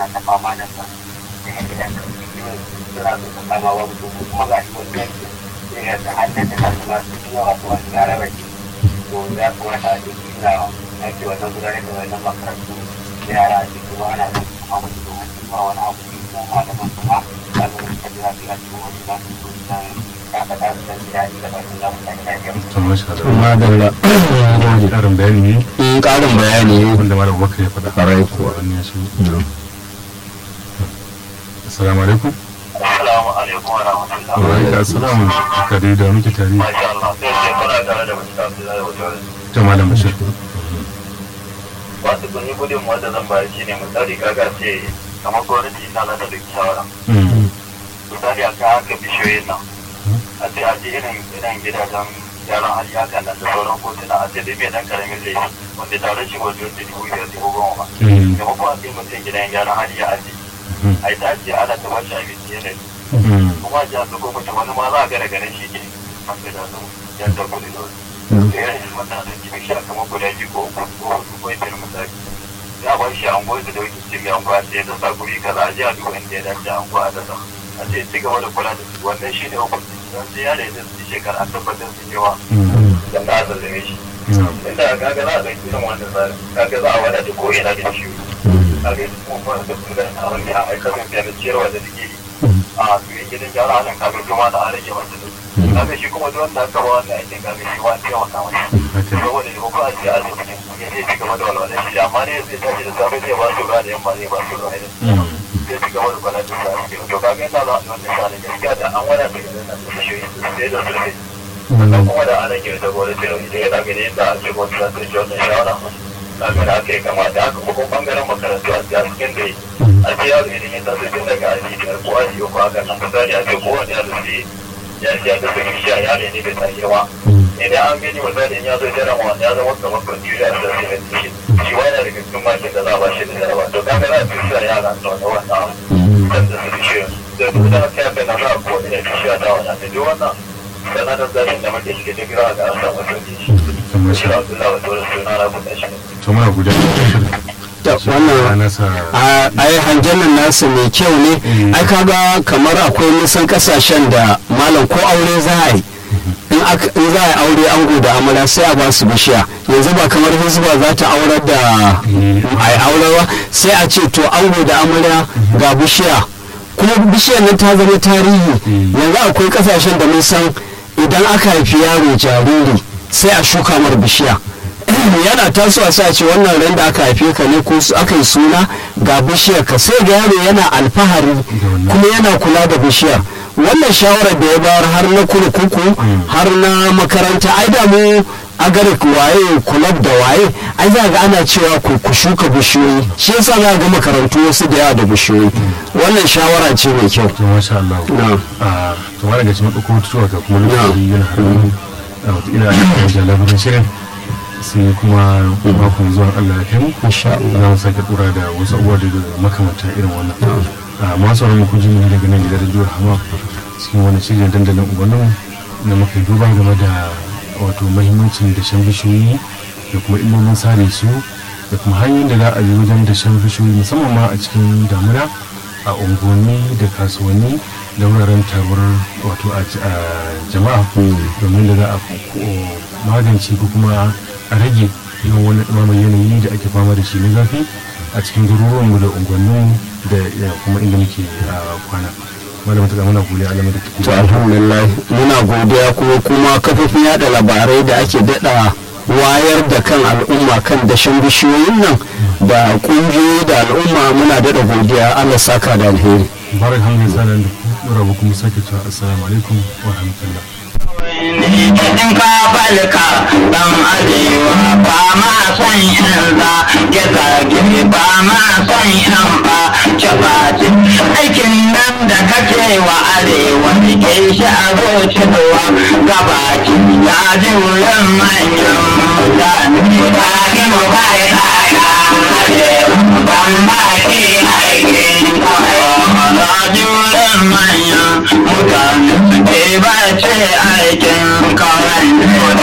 ta fama da sa da ya gidan ka suna so ta kama wa mutum kuma ga shi wani yanki sai ya ta hannun da kasu masu yawa su wasu yara bai to ya kamata a cikin na ake wannan gudanar da wannan makarantu da yara a cikin kuma ana son su kama su domin su ba wani abu ne ko malaman kuma ba su da jira jira su wani za su so su san ya faɗa su san gida da ba su za su san gida da to masha Allah madalla wani karin bayani ne in ƙarin bayani wanda malam bakar ya faɗa Ƙwarai kuwa. wannan ya shi assalamu alaikum Assalamu alaikum wa rahmatullah. wa alaikum assalam ka dai da muke tare Masha Allah, sai ce kuna tare da mutum da zai wajen ta malam bashir wasu kun yi gudun wanda zan bayar shi ne misali kaga ce kamar gwamnati ta zata da shawara Mm. misali a kan haka bishiyoyin nan a ce a ji irin irin gidajen yaran hali hakan nan da sauran kotuna a ce dai mai dan karamin laifi wanda tare shi wajen da dubu biyar dubu goma ba Mm. maimakon a ce mutum gidan gyaran hali ya aji Mhm. a yi ta ce ana ta bashi abinci yanayi Mm. kuma ji a zuko mutum wani ma za a gane ganin shi ke masu da su yan da kudi da wasu da yana shi mata da kimi shi a kamar guda biyu ko uku ko hudu ko biyar misali ya ba shi an goyi da dauki cikin an kwa sai ta sa guri kaza a ji a duba inda ya dace an kwa a dasa a ce ci gaba da kula da su wannan shi ne hukunci don sai ya da su shekara a tabbatar su cewa Mm. da na zalame shi Na'am. inda kaga za a ɗauki irin wannan tsari kaga za a wadata ko ina da shi kaga kuma ba da kuma a wani a aikatan fiye da ciyarwa da suke yi a su yi gidan gyara halin kaga kuma da an rage masa duk kaga shi kuma duk wanda aka ba wannan aikin kaga shi wa ce wata wani Haka. saboda ne ko a ce a cikin ya zai ci gaba da walwalar shi amma ne zai tashi da safe zai ba su ruwa da yamma zai ba su ruwa da Mm. zai ci gaba da kwana da safe to kaga yana za a yi wannan sha'ani gaskiya da an wadata gidan nan da shi sai da su rage sannan kuma da ana ke da gwada da da ya daga ne da ake gwada za ta ji wannan shawara daga da aka yi kamata haka kuma bangaren makarantu a cikin da a ce yaro idan ya taso tun daga aji biyar ko aji uku haka nan misali a ce kowane yaro sai ya ji ya ga su shi a yaro ne bai tashi ba idan an gani misali in ya zo jarama wanda ya zama kamar kwanci da ya sai da shi shi wani daga cikin makin da za a ba shi da jarama to kaga za a fi shi a yara da wani wannan abu kan da su shi da duk da haka ya kai na za a ko ina fi shi a da wannan da duk wannan sanatar zafin da muke shiga duk rawa ga an samu sauki shi To masha shi Abdullahi wa dole suna na kuɗa shi to muna guda Ta Shi wannan nasa a ai hangen nan nasu mai kyau ne ai kaga kamar akwai nisan kasashen da malam ko aure za a yi in aka- in za a yi aure ango da amala sai a ba su bishiya yanzu ba kamar hizba za ta aurar da a yi aurewa sai a ce to ango da amarya ga bishiya kuma bishiyar nan ta zama tarihi yanzu akwai kasashen da mun san idan aka haifi yaro jariri sai a shuka mar bishiya yana tasowa sai a ce wannan ran da aka haife ka ne ko su aka yi suna ga bishiyar ka sai ga yaro yana alfahari kuma yana kula da bishiyar wannan shawarar da ya bayar har na kurkuku har na makaranta ai da mu agarik waye kulab da waye ai za ga ana cewa ku ku shuka bishiyoyi shi yasa za ga makarantu wasu da yawa da bishiyoyi wannan shawara ce mai kyau to masha Allah Na'am. a to wani daga cikin ɗauko tutuwa ga kuma lokaci yana hannun a wata ina da jalabarin shirin sai kuma makon zuwa Allah ya kai mu Insha Allah. za mu sake dora da wasu abubuwa daga makamanta irin wannan a masu wani kun ji mu daga nan gidan jihar hama cikin wani shirin dandalin ubannin na muka yi duba game da wato mahimmancin dashen bishiyoyi da kuma illolin sare su da kuma hanyoyin da za a yi wajen dashen bishiyoyi musamman ma a cikin damuna a unguwanni da kasuwanni da wuraren tabar wato a a jama'a domin da za a ko- magance ko kuma a rage yawan wani ɗumamar yanayi da ake fama da shi na zafi a cikin garuruwanmu da unguwannin da ya kuma inda muke a kwana malama ta muna godiya alamar da to take alhamdulillah muna godiya kuma kuma kafofin yada labarai da ake dada wayar da kan al'umma kan dashen bishiyoyin nan da kungiyoyi da al'umma muna dada godiya allah saka da alheri barak hamdin sanan da ku rabu kuma sake cewa assalamu alaikum wa rahmatullah in ka falka dan arewa ba ma son yan za ya zage ba ma son yan ba ce aikin nan da kake wa arewa ke shi a zuciya gabaki ya ji wurin manyan mutane ba ki mu ba ya arewa ban ba ki aikin kawai na ji wurin manyan mutane ke ba ce aikin kawai